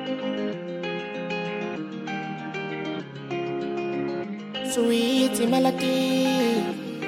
Sweet melody.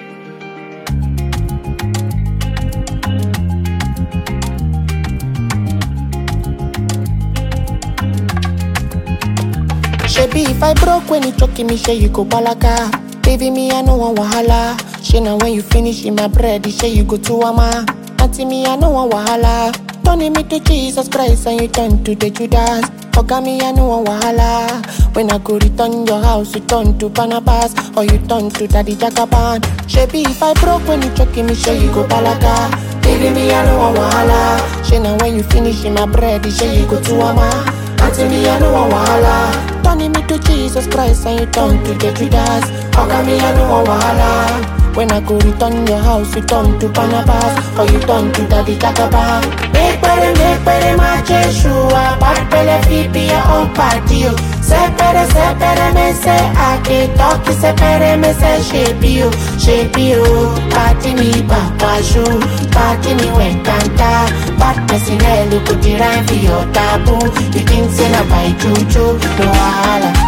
Shebi if I broke when you choking me, say you go balaka. Baby me, I no want wahala. She now when you finish in my bread, say you go to ama. Auntie me, I no want wahala. Turning me to Jesus Christ and you turn to the Judas. Oga me, I no want wahala. When I go return your house, you turn to Barnabas or you turn to Daddy Jagaban. Shebi if I broke when you choking me, say you go balaka. Baby me, I no want wahala. She now when you finish in my bread, say you go to ama. Auntie me, I no want wahala. Turning me to Jesus Christ and you turn to the Judas. Oga me, I no want wahala. When I go return your house, you turn to Barnabas or you turn to Daddy Jagaban. Make better, make better, my Jeshua. Bad belly feet be your own party. oh. Sepere, sepere, me say I can talk. Sepere, me say shape you, shape you. Party me, papa shoe. Party me, when canta. Bad person, eh, look at the rhyme for your taboo. You think say na by juju, no wahala.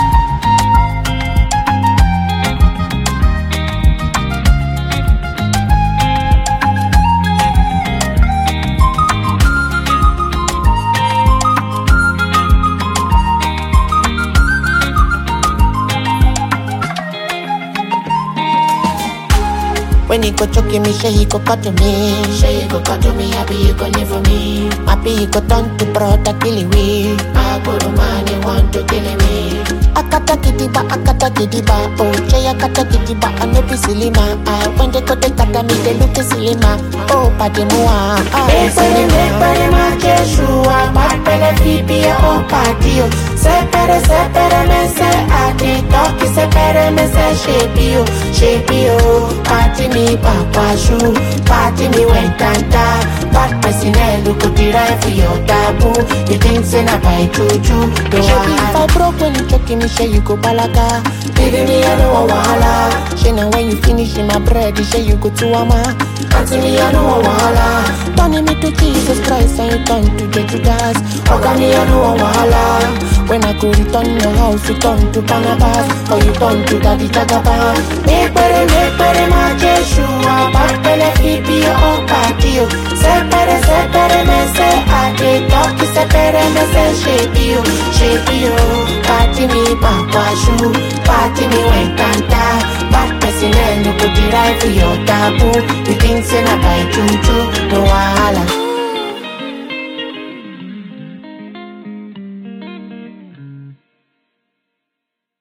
When he go choking me, say he go cut to me. Say he go cut to me, happy you go live for me. Happy he go turn to brother killing me. I go to man, he want to kill me. Akata kidiba, akata kidiba, oh Jay akata kidiba, I no be silly man. Ah, when they go take kata me, they look silly man. Oh, padi mua, ah, silly man. Make ma Jeshua, bad pele fi be your own party. oh. Sepere, sepere, me say I dey talk, sepere, me say shape you, shape you. Party me, papa shoe, party me when canta. Bad person, eh, look at the right for your taboo. You think say na by juju, no wahala. If I broke when you choking me, say you go balaka. Baby me, I don't want wahala. Say now when you finish in my bread, you say you go to ama. Auntie me, I don't want wahala. Turning me to Jesus Christ and you turn to the Judas. Oga me, I don't want wahala. When I go return your house, you turn to Barnabas or you turn to Daddy Jagaban. Make better, make better, my Jeshua. Bad belly feet be your own party. oh. Separe, separe, me say I dey talk. Separe, me say shape you, shape you. Party me, papa shoe. Party me when canta. Bad person, eh, no go the right for your taboo. You think say na by juju, no wahala.